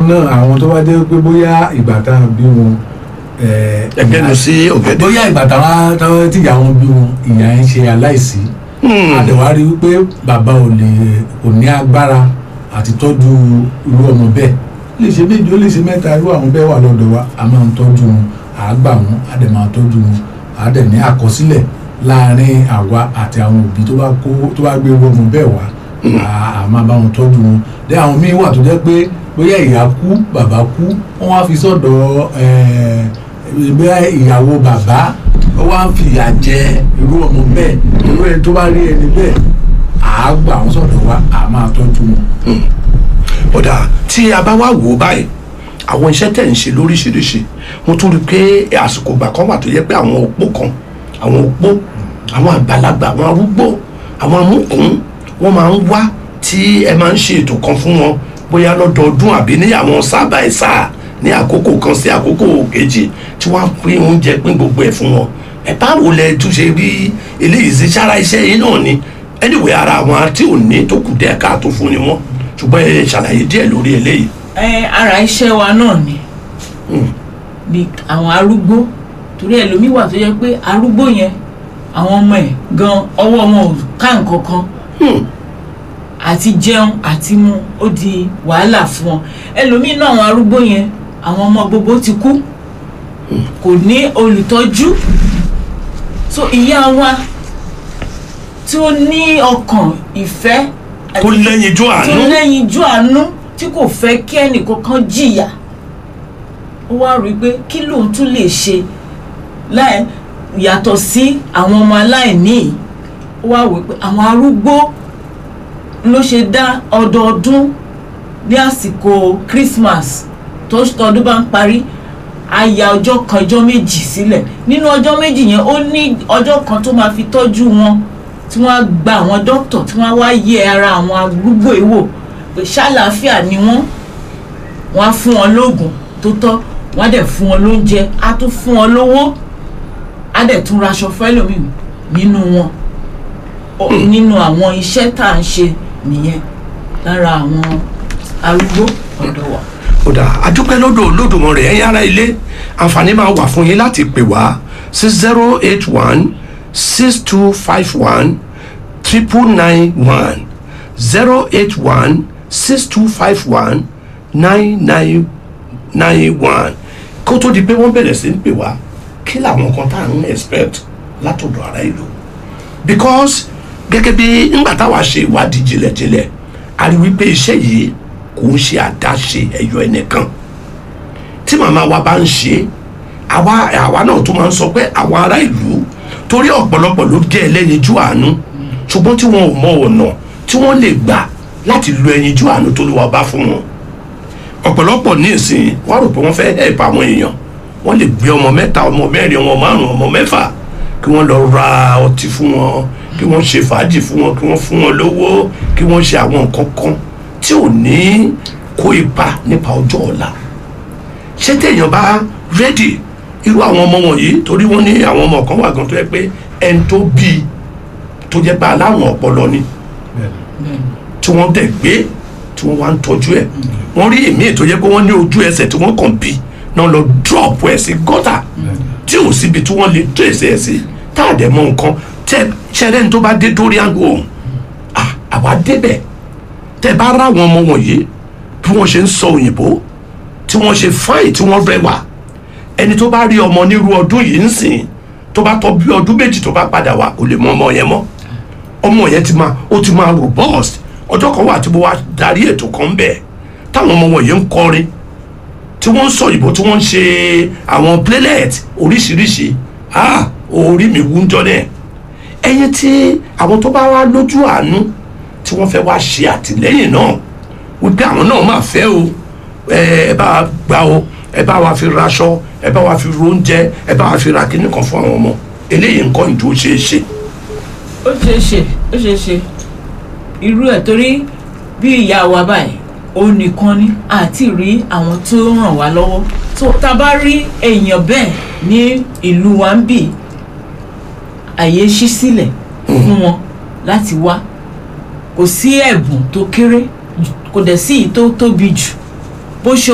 náà àwọn tó bá jẹ́ pé bóyá ìgbà tá a bí wọn eh, ẹgbẹ́nu sí ọ̀gẹ̀dẹ̀. bóyá ìgbà táwọn táwọn tíjà wọn bí wọn ìyá ń ṣe aláìsí Hmm. àdẹ̀wá rí wípé bàbá ò lè kò ní agbára àti tọ́jú irú ọmọ bẹ́ẹ̀ lè ṣe méjì ó lè ṣe mẹ́ta irú àwọn bẹ́ẹ̀ wà lọ́dọ̀ wa a máa ń tọ́jú wọn à á gbà wọn a dẹ̀ máa tọ́jú wọn à á dẹ̀ ní àkọsílẹ̀ láàárín àwa àti àwọn òbí tó bá kó tó bá gbé irú ọmọ bẹ́ẹ̀ wá à á máa bá wọn tọ́jú wọn dẹ́ àwọn míín wà tó jẹ́ pé bóyá ìyá kú bàbá kú wọ́n wá fi sọ́dọ̀ ẹ̀ẹ́ bóyá ìyàwó bàbá ó wá ń fìyà jẹ irú ọmọ bẹ́ẹ̀ irú ẹni tó bá rí ẹni bẹ́ẹ̀ à á gbà wọ́n sọ̀dọ̀ wa à á máa tọ́jú wọn. ọ̀dà tí a bá wá wò ó báyìí àwọn iṣẹ́ tẹ̀ ń ṣe lóríṣiríṣi mo tún rí i pé àsìkò ìgbà kan wà tó yẹ pé àwọn opó kan àwọn opó àwọn àgbàlagbà àwọn arúgbó àwọn amúkùn wọ́n máa ń wá tí ẹ máa ń ṣe ètò kan fún wọn bóyá lọ́dọọdún àbí ní àwọn sábà ẹ̀ sáà ní àkókò kan sí àkókò kejì tí wọ́n á pín oúnjẹ pín gbogbo ẹ̀ fún wọn ẹ báwo lẹ tún ṣe rí eléyìí sí sára iṣẹ́ yìí náà ni anyway ara àwọn tí ò ní tó kù díẹ̀ káàtó fún ni wọ́n ṣùgbọ́n ẹ ṣàlàyé díẹ̀ lórí eléyìí. ẹ ara iṣẹ́ wa náà ni Hmm. bí àwọn arúgbó torí ẹlòmíì wà tó yẹ pé arúgbó yẹn àwọn ọmọ ẹ̀ gan ọwọ́ wọn ò ká nǹkan kan Hmm. àti jẹun àti mu ó di wàhálà fún wọn ẹlòmíì náà àwọn arúgbó yẹn àwọn ọmọ gbogbo ti kú kò ní olùtọ́jú so ìyá wa tí ó ní ọkàn ìfẹ́ tó lẹ́yìn ijó tó àánú. lẹ́yìn ijó àánú tí kò fẹ́ kí ẹnìkankan jìyà ó wá rí i pé kí lòun tún lè ṣe láì yàtọ̀ sí àwọn ọmọ aláìní yìí ó wá wí pé àwọn arúgbó ló ṣe dá ọdọọdún ní àsìkò Christmas tó tọdún bá ń parí a ya ọjọ́ kan ọjọ́ méjì sílẹ̀ nínú ọjọ́ méjì yẹn ó ní ọjọ́ kan tó máa fi tọ́jú wọn tí wọ́n á gba àwọn dókítà tí wọ́n á wá yẹ ara àwọn arúgbó yìí wò pé ṣàlàáfíà ni wọ́n wọ́n á fún wọn lóògùn tó tọ́ wọ́n á dẹ̀ fún wọn lóúnjẹ á tún fún wọn lówó á dẹ̀ tún raṣọ fẹ́lòmíì nínú wọn Ó- nínú àwọn iṣẹ́ tá à ń ṣe nìyẹn lára àwọn arúgbó ọ̀dọ̀ wa. kódà adúpẹ́ lọ́dọ̀ Olódùmarè ẹ̀yin ará ilé àǹfààní máa wà fún yín láti pè wá sí zero eight one six two five one triple nine one zero eight one six two five one nine nine nine one kó tó di pé wọ́n bẹ̀rẹ̀ sí ń pè wá kí làwọn kan tá à ń expect látọ̀dọ̀ ará ìlú because gẹ́gẹ́ bí ńgbà táwa ṣe ìwádìí jinlẹ̀jinlẹ̀ a rí wípé iṣẹ́ yìí kò ń ṣe àdáṣe ẹ̀yọ ẹnìkan tí màmá wa bá ń ṣe àwa àwa náà tún máa ń sọ pé àwọn ará ìlú torí ọ̀pọ̀lọpọ̀ ló jẹ́ ẹlẹ́yinjú àánú ṣùgbọ́n tí wọn ò mọ ọ̀nà tí wọ́n lè gbà láti lo ẹyinjú àánú tó ló wà bá fún wọn ọ̀pọ̀lọpọ̀ ní ìsìn wọ́n rò pé wọ́n fẹ́ help àwọn èèyàn wọ́n lè gbé ọmọ mẹ́ta ọmọ mẹ́rin ọmọ márùn ọmọ mẹ́fà kí wọ́n lọ ra ọtí fún wọn kí wọ́n ṣe fàájì fún wọn kí wọ́n fún wọn lówó kí wọ́n ṣe àwọn nǹkan kan tí ò ní kó ipa nípa ọjọ́ ọ̀la ṣé téèyàn bá rẹ́dì irú àwọn ọmọ wọ̀nyí torí wọ́n ní àwọn ọmọ kan wà gan tó yẹ pé ẹni tó bí i tó jẹ́ pé aláwọn ọpọlọ ni tí wọ́n dẹ̀ gbé tí wọ́n wá ń tọ́jú ẹ̀ wọ́n rí èmi tó jẹ́ pé wọ́n ní ojú ẹsẹ̀ tí wọ́n kàn bí náà lọ drop ẹ̀ sí gọ́tà tí ò síbi tí wọ́n lè trace ẹ̀ sí tá a dẹ̀ mọ nǹkan tẹ ṣẹlẹ̀ tó bá dé dorian home ah àwa débẹ̀ tẹ bá rá àwọn ọmọ wọ̀nyí bí wọ́n ṣe ń sọ òyìnbó tí wọ́n ṣe fáìn tí wọ́n rẹwà ẹni tó bá rí ọmọ nírú ọdún yìí ń sìn tó bá tọ́ bí ọdún méjì tó bá padà wá kò lè mọ ọmọ yẹn mọ́ ọmọ yẹn ti máa ó ti máa robust ọjọ́ kan wà tí mo wá darí ètò kan bẹ̀ táwọn ọmọ wọ̀nyí ń kọrin tí wọ́n ń sọ ìbò tí wọ́n ń ṣe àwọn playlet oríṣiríṣi ah orí mi wú ń jọ náà ẹyin tí àwọn tó bá wá lójú àánú tí wọ́n fẹ́ wá ṣe àtìlẹ́yìn náà wípé àwọn náà máa fẹ́ o ẹ ẹ bá wa gbà o ẹ bá wa fi raṣọ ẹ bá wa fi róúnjẹ ẹ bá wa fi ra kíní kan fún àwọn ọmọ eléyìí nǹkan ìjó ṣeé ṣe ó ṣeé ṣe ó ṣeé ṣe irú ẹ̀ torí bí ìyá wa báyìí ó nìkan ni àti rí àwọn tó ràn wá lọ́wọ́ tó tá a bá rí èèyàn bẹ́ẹ̀ ní ìlú wa ń bì àyè ṣí sílẹ̀ fún wọn láti wá kò sí ẹ̀bùn tó kéré kò dẹ̀ sí èyí tó tóbi jù bó ṣe